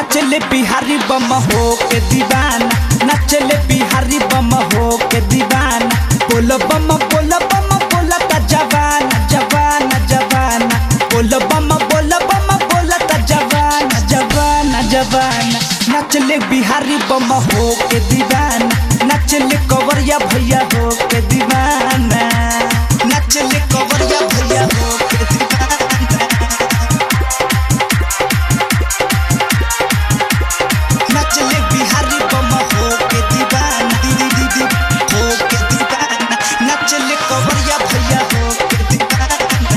नचले बिहारी बम हो के दीवाना नचले बिहारी बम हो के दीवाना बोल बम बोल बम बोल ता जवाना जवाना जवाना बोल बम बोल बम बोल ता जवाना जवाना जवाना नचले बिहारी बम हो के दीवाना नचले कवरिया भैया हो के दीवाना नचले कवरिया भैया हो के दीवाना नचले बिहारी बम हो के दीवाना दीदी दीदी हो के दीवाना नचले कवरिया भैया हो के दीवाना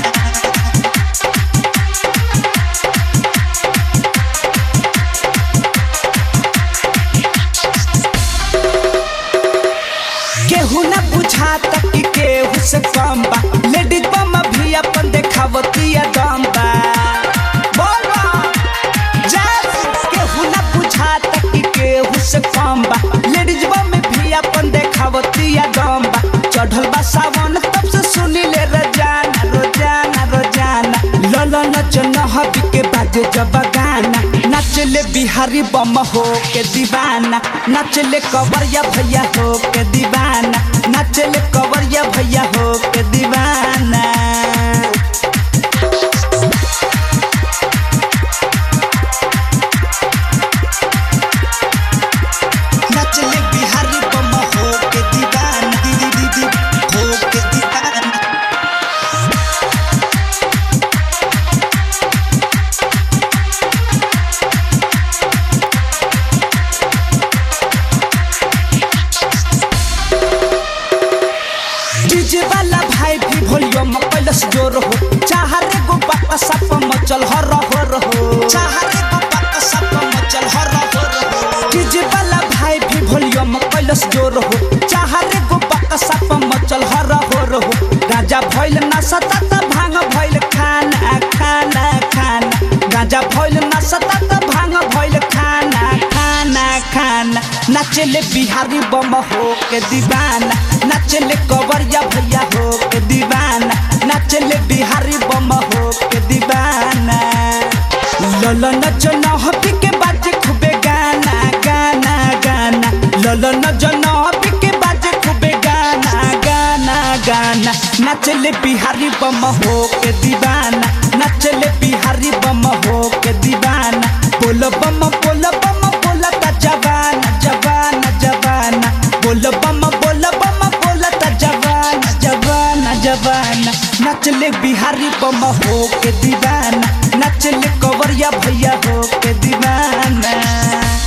केहू न बुझाता कि केहू से कम बा लेडीज बम भी अपन देखावतिया दम बा बोलो जैस केहू न बुझाता कि केहू से कम बा लेडीज बम भी अपन देखावतिया दम बा चढ़ल बा सावन तब से सुनी ले रोजाना रोजाना रोजाना लल नच नहबी के बाजे जब गाना नचले बिहारी बम हो के दीवाना नचले कवरिया भैया हो के दीवाना नचले कवरिया भैया हो के दीवाना नचले बिहारी बम हो के दीवाना दीदी दीदी हो के दीवाना डीजे वाला भाई भी वॉल्यूम पैलस जोर हो चाहरे गो बापा सप मचल हर हर हो चाहरे गो बापा सप मचल हर हर हो डीजे वाला भाई भी वॉल्यूम पैलस जोर हो चाहरे गो बापा सप मचल हर हर हो गाजा भइल ना सता भांग भइल खाना खाना खाना गाजा भइल ना सता भांग भइल खाना खाना खाना नचले बिहारी बम हो के दीवाना नचले कवरिया भैया हो के दीवाना नचले बिहारी बम हो के दीवाना लल नच नहबी के बाजे खूबे गाना गाना गाना लल नच नहबी के बाजे खूबे गाना गाना गाना नचले बिहारी बम हो के दीवाना नचले बिहारी बम हो के दीवाना बोल बम बोल बम बोल ता जवाना जवाना जवाना बोल बम बोल बम बोल ता जवाना जवाना जवाना नचले बिहारी बम हो के दीवाना नचले कवरिया भैया हो के दीवाना